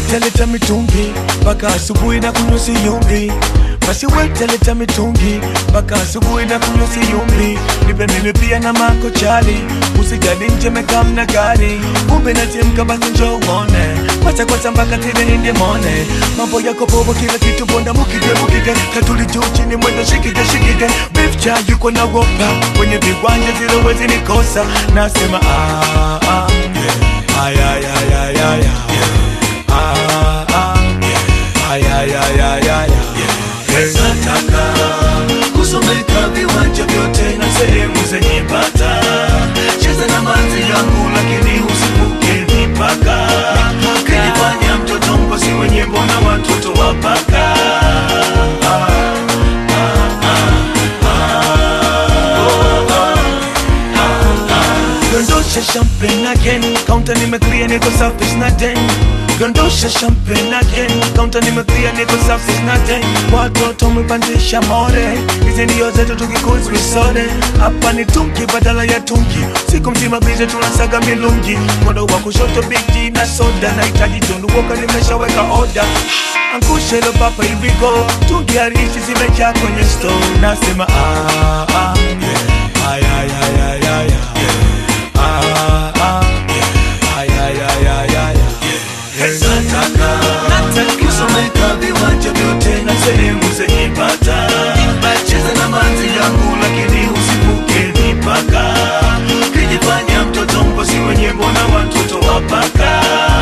wetaleta mitungi mpaka asubuhi na kunywa siyumbi basi wetaleta mitungi mpaka asubuhi na kunywa siyumbi nipe mimi pia na mako chali usijali nje mekamna gari kumbe natimka basi njoo uone kwacha kwacha mpaka tile inde mone mambo yako popo kila kitu bonda mukige mukige katuli juu chini mwendo shikige shikige beef cha yuko na wopa kwenye viwanja zile wezi nikosa nasema ah, ah, yeah. ay, ay, ay, ay, ay, ay. Ah, ah, yeah. ay, ay, ay, ay, ay, ay. Yeah. Nataka kusomeka viwanja vyote na sehemu zenye bata, cheza na manzi yangu lakini usivuke mipaka, kijifanya mtoto mkosi wenye mbona watoto wapaka Dondosha champagne again Counter nimeclear niko safi sina den Dondosha champagne again Counter nimeclear niko safi sina den Watoto mepandisha more Hizi ndio zetu tukikuzi visode Hapa ni tunki badala ya tunki Siku mzima bize tunasaga milungi Mkono wa kushoto big G na soda Nahitaji tundu woka nimeshaweka order Angushe lo papa here we go Tungi harishi zimejaa kwenye store Nasema ah ah yeah Ay ay ay ay ay ay Ah, ah, yeah. Ay, ay, ay, ay, ay, ay. Nataka kusomeka viwanja vyote na sehemu zenye bata, cheza na manzi yangu lakini usivuke mipaka, kijifanya mtoto mkosi wenye mbona watoto wapaka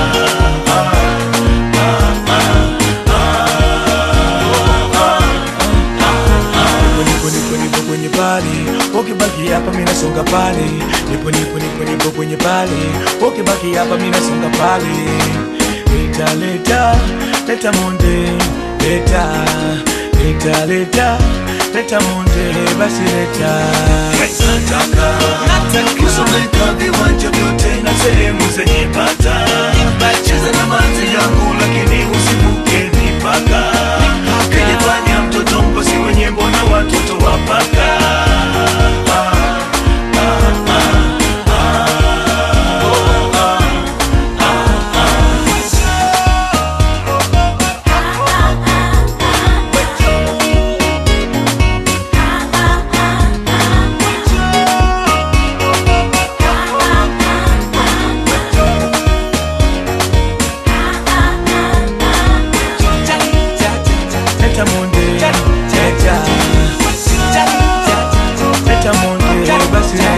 Nipo, nipo, nipo kwenye pali ukibaki hapa mimi nasonga pale nipo nipo nipo nipo kwenye pale ukibaki hapa mimi nasonga pale leta leta leta monde leta leta leta leta monde basi leta Nataka kusomeka viwanja vyote na sehemu zenye bata, cheza na manzi yangu lakini usivuke mipaka, kijifanya mtoto mkosi wenye mbona watoto wapaka leta monde leta leta monde basi leta